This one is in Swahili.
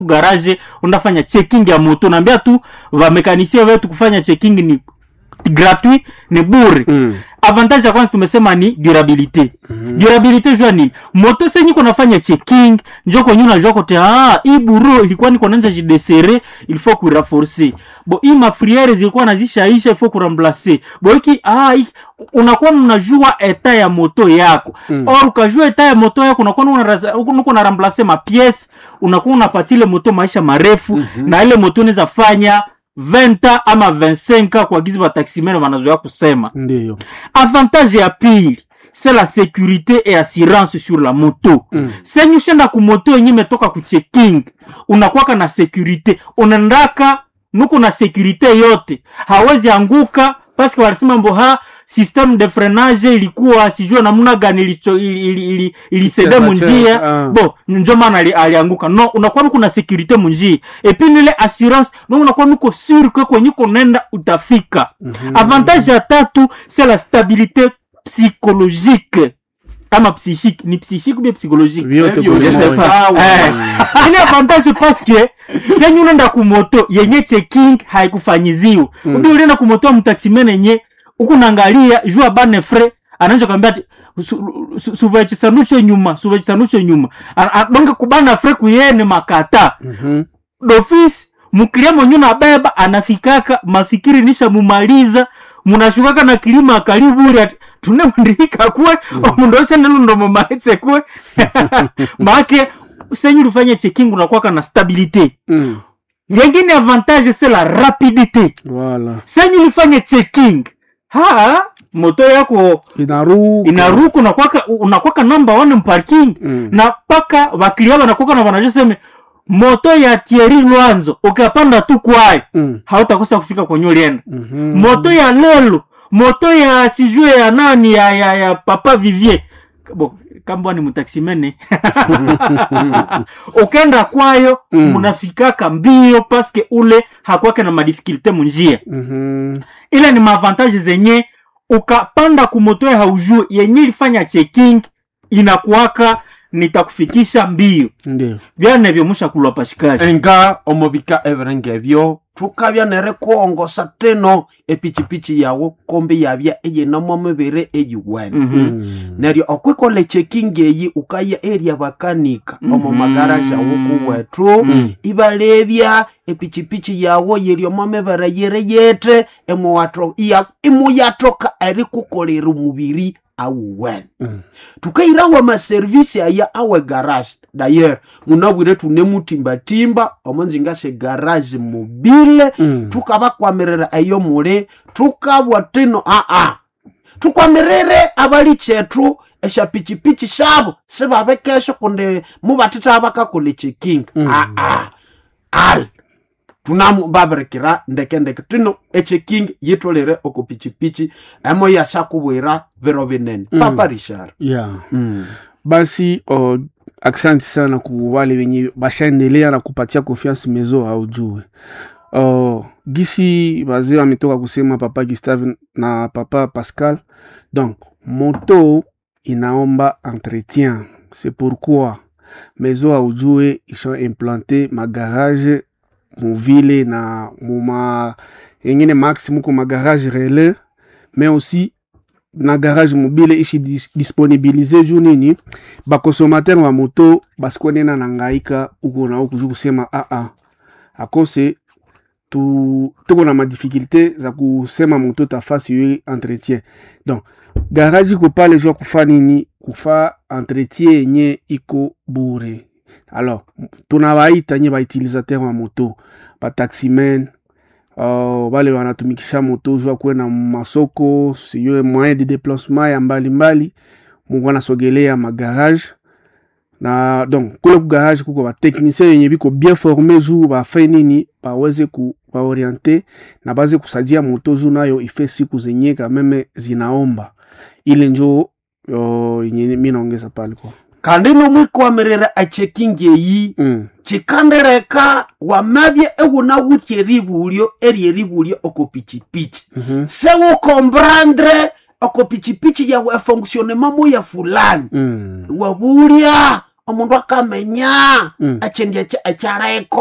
garage unafanya checking ya moto naambia tu vamekanisie wetu kufanya checking ni gratuit ni bure Mm. avantage ya kwanza tumesema ni durabilite mm-hmm. durabilite jua nini moto senyi kunafanya checking njo kwenye unajua kote ah hii buro ilikuwa niko nanja jidesere il faut kuiraforce bo hii mafriere zilikuwa nazishaisha il faut kuramplace bo hiki ah hiki, unakuwa mnajua eta ya moto yako mm. or ukajua eta ya moto yako unakuwa unaraza- uko na remplace ma pièce unakuwa unapatile moto maisha marefu mm-hmm. na ile moto unaweza fanya 20 ama 25 kwa gizi bataximene wanazoea kusema ndiyo avantage ya pili c'est la sécurité et assurance sur la moto mm. senye ushenda kumoto yenye imetoka kuchecking unakwaka na sécurité unaendaka nuko na sécurité yote hawezi anguka paske walisema mbo ha système de freinage ilikuwa sijue namna gani ilicho- ili- ili- ili- ilisede Cheza, munjia cheza, ah. bo njo maana ali- alianguka no unakuwa nuko na sécurité munjia epuis nile assurance no unakuwa nuko sur ke kwenye uko nenda utafika mm-hmm. avantage ya tatu c'est la stabilité psychologique ama psychique ni psychique ou bien psychologique vyote Hivyo kwa Je sais pamoja. pas. Sawa. Eh. Ile avantage parce que senye unaenda kumoto yenye checking haikufanyiziwa mm. ubi ulienda kumoto mtaximene yenye huku naangalia jua bane fre anaanza kwambia ati su- su- suvachisanushe nyuma suvachisanushe nyuma A- a- donge kubana fre kuyene makata Mhm. dofisi mkilia mwenye nabeba anafikaka mafikiri nisha mumaliza munashukaka na kilima kaliburi ati tunemndika kwe omundu ose nelundo maetse kwe make senyu lufanye checking unakwaka na stabilité Mm. yengine avantage c'est la rapidité Voilà. senyu lifanye checking ha moto yako inaruka inaruka unakwaka unakwaka namba one mparking Mm. na paka wakilia wanakwaka na wanajua seme moto ya Thierry Lwanzo ukapanda tu kwayo Mm. hautakosa kufika kwenye ulienda Mhm. moto ya lelo moto ya sijue ya nani ya, ya, ya papa vivier bo kamba ni mtaksimene ukenda kwayo Mm. munafikaka mbio paske ule hakwake na madifikulte munjia Mhm. ile ni maavantage zenye ukapanda kumotoe haujue yenye ilifanya checking inakuwaka nitakufikisha mbio ndio vyane vyomusha kulwa pashikaji enga omubika ebirenge ebyo tukabya nere kuongosa teno epichipichi yawu kombi yabya eyinamo mibiri eyiwene Mhm. neryo okwikola checking eyi ukaya area bakanika omu Mhm. magaraji awu kuwetu Mm. ibalebya epichipichi yawo yiryomo mibere yiri yete emuwato- iya- imuyatoka erikukolera omubiri awuwene Mm. tukairawo amaservisi aya awe garage dayer munabwire tunemutimbatimba omonzinga se garage mobile Mm. tukabakwamirira eyo muli tukabwa tino aa tukwamirire abali chetu eshapichipichi shabo sibabekesho kundi mubatita bakakola checking Mm. aa al tunamu babirikira ndekendeke tino echecking yitolere okupichipichi emo yashakubwira biro binene Mm. papa richard yeah mm. basi uh, aksanti sana ku wale wenye bashaendelea na kupatia confiance mezo haujue uh, gisi wazee wametoka kusema papa Gustave na papa Pascal donc moto inaomba entretien c'est pourquoi mezo haujue isha implante magarage muvile na muma yengine max muko magarage relais mais aussi na garage mobile ishi dis disponibilize juu nini bakonsomateur wa moto basikonena na ngaika uko na uku juu kusema aa akose tu tuko na madifficulté za kusema moto tafasi yo entretien donc garage iko pale juu ya kufa nini kufa entretien yenye iko bure alors tunabaita nye bautilisateur wa moto bataximen uh, bale wanatumikisha moto juu ya kuenda masoko siyo moyen de déplacement ya mbalimbali mungu anasogelea magarage na donc kule ku garage kuko batechnicien yenye biko bien formé juu bafe nini baweze ku baoriente na baze kusaidia moto juu nayo ife siku zenye kameme zinaomba ile njo uh, yenye mi naongeza pale kwa kandi nomwikwamirira echecking eyi mm. chikandireka wamabye ewunawutya eribulyo eri eribulyo oko pichipichi mm sewukombrandre oko pichipichi yawe efonctionnement moya fulani mm. wabulya omundu akamenya Mm. ekindi ekya- ekyaleko